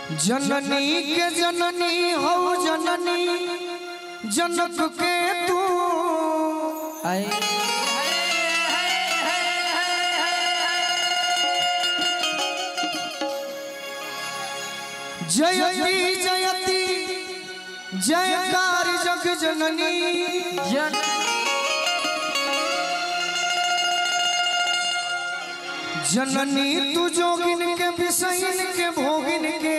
जननी के जननी हो जननी जनक के तू जयती जयती जयकार जग जननी जननी तू जोगिन के विषयन के भोगिन के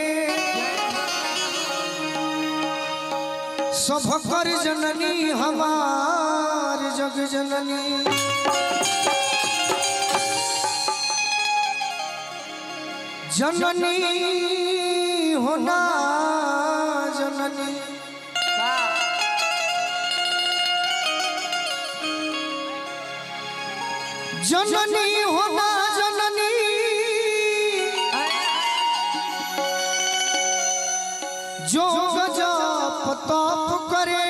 सब कर जननी हमार जग जननी जननी होना जननी जननी होना जननी जो गजब तप करे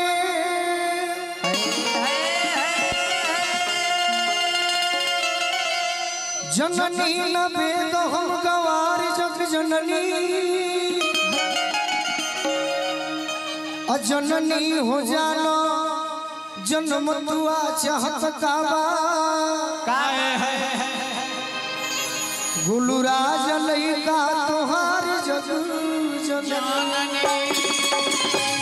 जननी न वेद हम गवार जग जननी अजननी हो जानो जन्म दुआ चाहत काबा गुलराज लैका तोहार जग जननी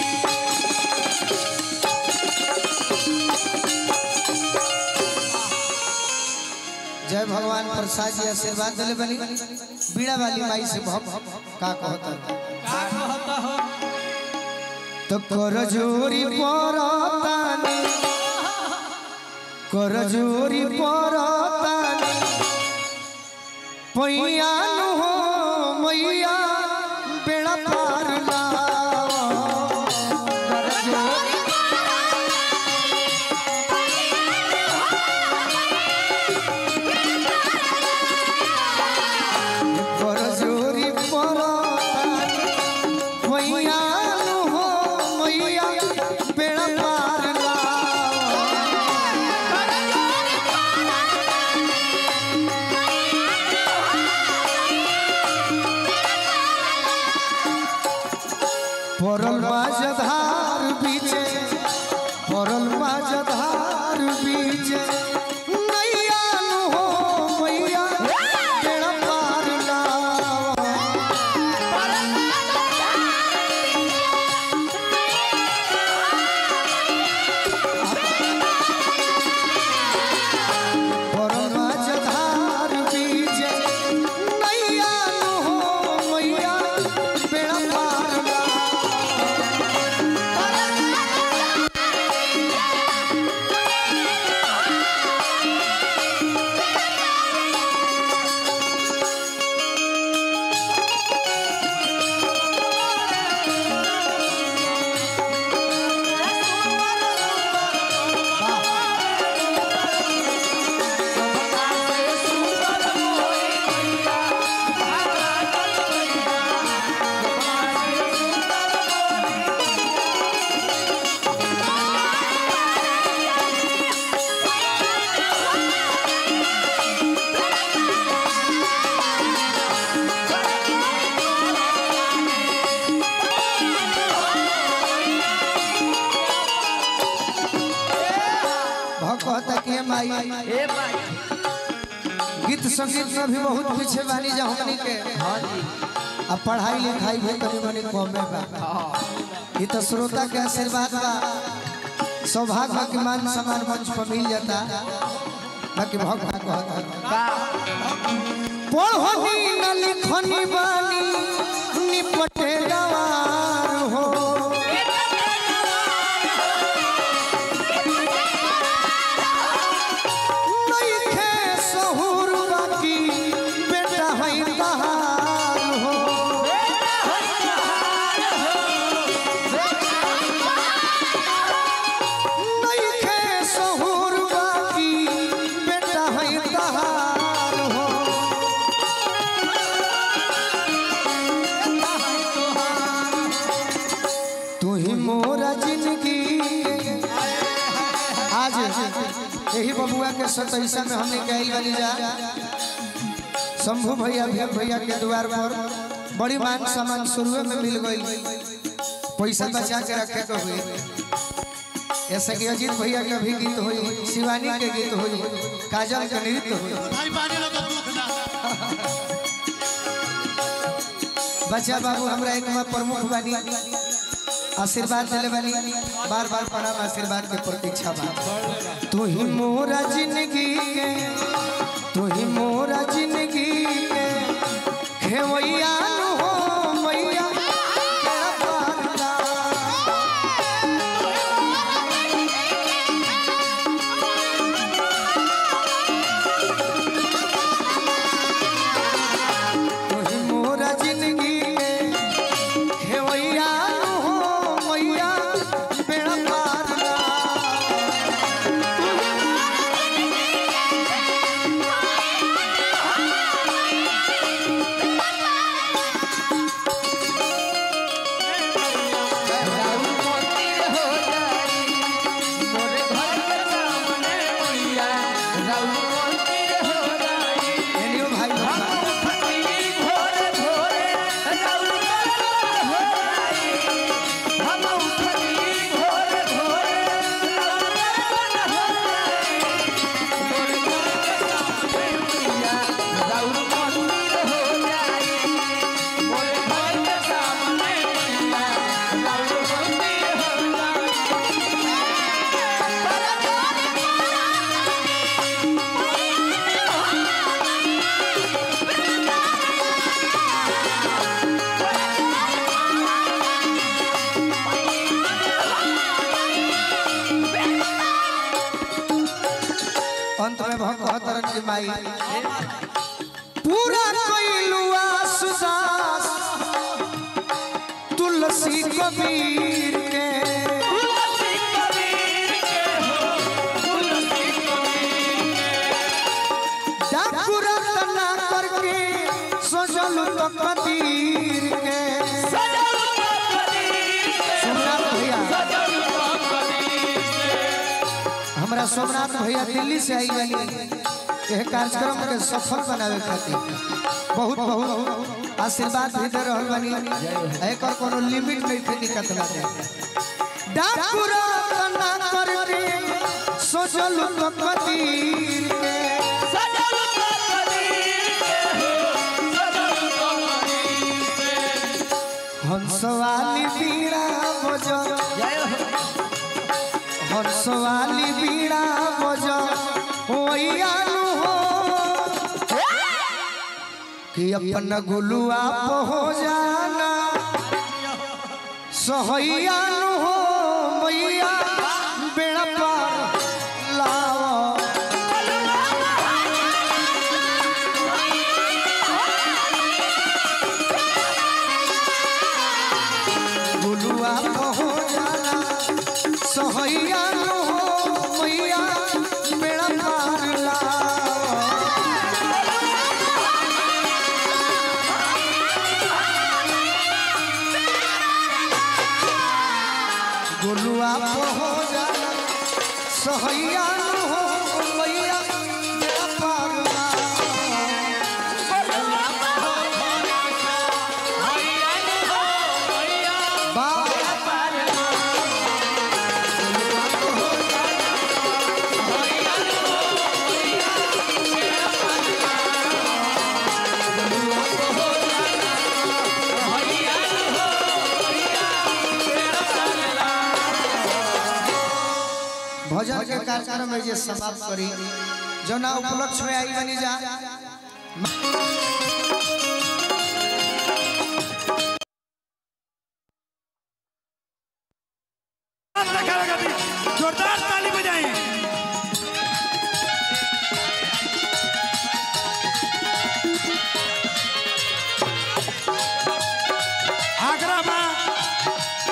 जय भगवान प्रसाद जी आशीर्वाद दिले बनी बीड़ा वाली माई से भव का कहता तो कर जोरी परतानी कर जोरी परतानी पैया नु हो मैया बेड़ा पार लाओ कर जोरी कर जोरी परतानी मैया नु हो मैया बेड़ा पार लाओ परल माझधार बीचे परल माझधार बीचे नैया नु हो मैया बेड़ा पार लाओ परल माझधार बीचे नैया नु हो मैया बेड़ा पार लाओ भक्त के माई गीत संगीत में भी बहुत पीछे बानी जा हमनी के अब पढ़ाई लिखाई भी तनी मनी कमे बा ये तो श्रोता के आशीर्वाद बा सौभाग्य के मान सम्मान मंच पर मिल जाता बाकी भगवान कहता पढ़नी न लिखनी बानी निपटे गवार हो नइखे सहुर बाकी बेटा है बहार हो नइखे सहुर बाकी बेटा है बहार हो तू ही मोरा जिंदगी आज यही बबुआ के सतैसा में हमने गई वाली जा शंभू भैया भीम भैया के द्वार पर बड़ी मान सम्मान शुरू में मिल गई पैसा बचा के रखे के हुई ऐसे कि अजीत भैया के भी गीत हुई शिवानी के गीत हुई काजल के नृत्य हुई भाई बानी लोग दुख ना बच्चा बाबू हमरा एक में प्रमुख बानी आशीर्वाद दिले बानी बार बार प्रणाम आशीर्वाद के प्रतीक्षा बा तू ही मोरा जिंदगी के तू ही मोरा जिंदगी के खेवैया नु हो मैया तेरा पारला तू ही मोरा जिंदगी के खेवैया नु हो मैया तेरा पारला एलियो भाई लोग अंत में भगवतरन की माई पूरा कोइलुआ सुदास तुलसी कबीर के डाकुरा तना करके सजल तो कबीर के सोमनाथ भैया हमरा सोमनाथ भैया दिल्ली से आई गई यह कार्यक्रम के सफल बनावे खातिर बहुत बहुत आशीर्वाद भी दे रहल बानी एकर कोनो लिमिट नहीं थे दिक्कत ना दे डाकुरा तना करके सजल तो कबीर के हंसवाली बीड़ा बजा हंसवाली बीड़ा बजा ओया नु हो कि अपन गुलुआ हो जाना सहैया नु हो मैया बेड़ा पार लावा गुलुआ हो जाना सहैया नु हो मैया बेड़ा पार लावा गोलुआ हो जाना सहैया नु हो मैया बेड़ा पार लावा बाबा भजन के कार्यक्रम में जे समाप्त करी जो ना उपलक्ष्य में आई बनी जा जोरदार ताली बजाएं आगरा में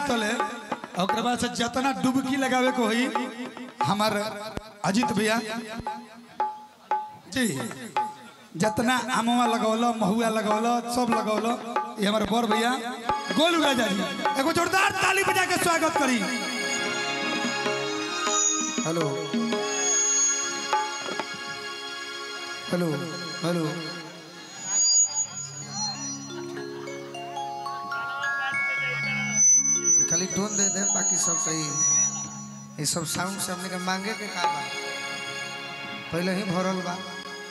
तले ओकरे बाद से जितना डुबकी लगावे को होई हमार अजीत भैया जी जितना आमवा लगौलो महुआ लगौलो सब लगौलो ये हमारे बड़ भैया गोलू राजा जी एगो जोरदार ताली बजा के स्वागत करी हेलो हेलो हेलो खाली टोन दे दे बाकी सब सही ये सब साउंड से हमने के मांगे के का बा पहले ही भरल बा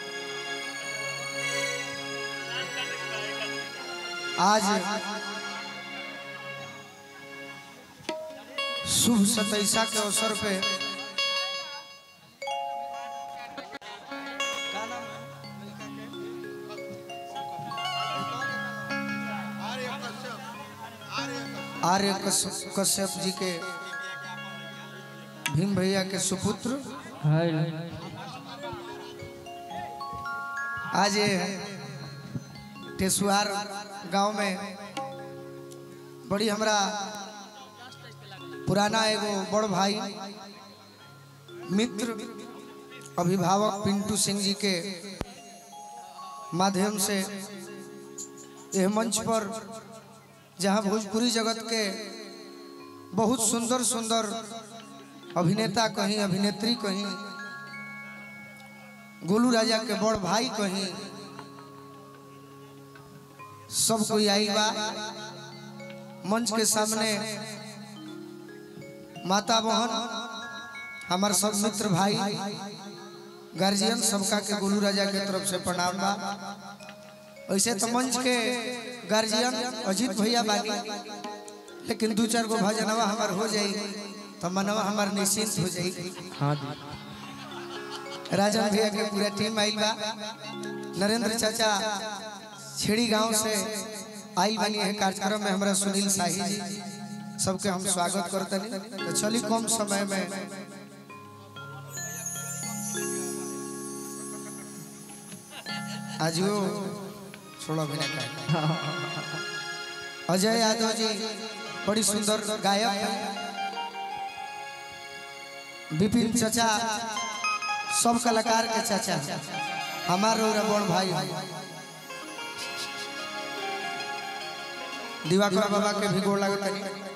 आज शुभ सतैसा के अवसर पे आर्य कश्यप कश्यप जी के भीम भैया के सुपुत्र आज ये टेसुआर गांव में बड़ी हमरा पुराना एगो बड़ भाई मित्र अभिभावक पिंटू सिंह जी के माध्यम से यह मंच पर जहां भोजपुरी जगत के बहुत सुंदर सुंदर अभिनेता कहीं अभिनेत्री कहीं गोलू राजा के बड़ भाई कहीं सब कोई आई बा मंच के सामने माता बहन हमार सब मित्र भाई गार्जियन सबका के गोलू राजा के तरफ से प्रणाम बा वैसे तो मंच के गार्जियन अजीत भैया बानी लेकिन दू चार गो भजनवा हमार हो जाई तो मनवा हमार निश्चिंत हो जाई हाँ जी राजन भैया के पूरा टीम आइल बा नरेंद्र चाचा छेड़ी गांव से आइल बनी है कार्यक्रम में हमरा सुनील शाही जी सबके हम स्वागत करतनी तो चली कम समय में आजियो छोड़ो भी ना कहे अजय यादव जी बड़ी सुंदर गायक हैं विपिन चाचा सब कलाकार के चाचा हैं। हमार और बड़ भाई हैं। दिवाकर बाबा के भी गोड़ लगता